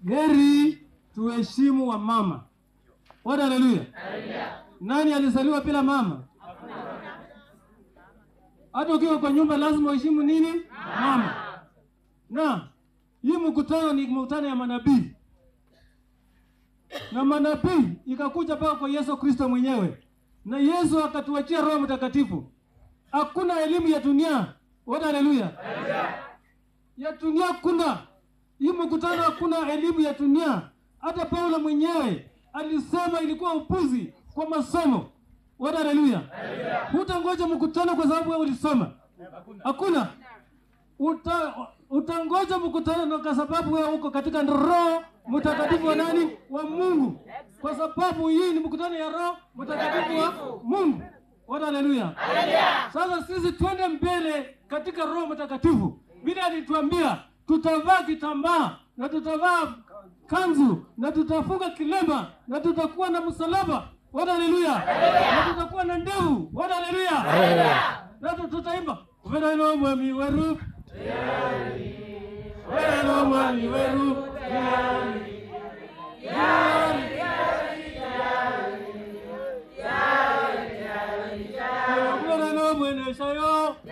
heri tuheshimu wa mama. Bwana haleluya. Nani alizaliwa bila mama? Hata ukiwa kwa nyumba lazima uheshimu nini? Mama. Na hii mkutano ni mkutano ya manabii, na manabii ikakuja mpaka kwa Yesu Kristo mwenyewe, na Yesu akatuachia Roho Mtakatifu. Hakuna elimu ya dunia. Bwana haleluya. Ya dunia kuna hii mkutano, hakuna elimu ya dunia. Hata Paulo mwenyewe alisema ilikuwa upuzi kwa masomo. Bwana haleluya. Hutangoja mkutano kwa sababu wewe ulisoma, hakuna. Uta, utangoja mkutano na kwa sababu wewe uko katika Roho Mtakatifu wa nani? Wa Mungu, kwa sababu hii ni mkutano ya Roho Mtakatifu wa Mungu. Bwana haleluya. Sasa sisi twende mbele katika Roho Mtakatifu, vile alituambia tutavaa kitambaa na tutavaa kanzu na tutafunga kilemba na tutakuwa na msalaba. Bwana haleluya. Na tutakuwa na ndevu. Bwana haleluya. Na tu- tutaimba weno mwami weru weno mwami weru weno mweneshayo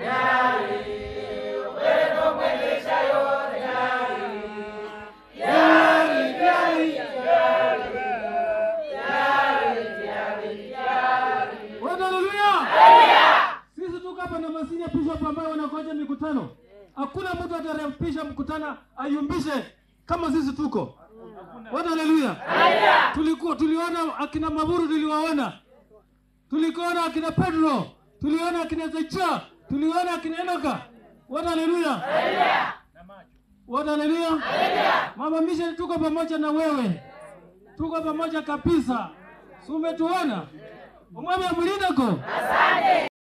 Bwana haleluya. Sisi tuko hapa na masini bishop ambao wanakoja mikutano. Hakuna mtu atarapisha mkutano ayumbishe kama sisi tuko. Bwana haleluya. Tulikuwa tuliona akina Maburu tuliwaona. Tulikuona akina Pedro, tuliona akina Zecha, tuliona akina Enoka. Bwana haleluya. Bwana haleluya. Mama Mission tuko pamoja na wewe. Tuko pamoja kabisa. Si umetuona? Umwami amulindako.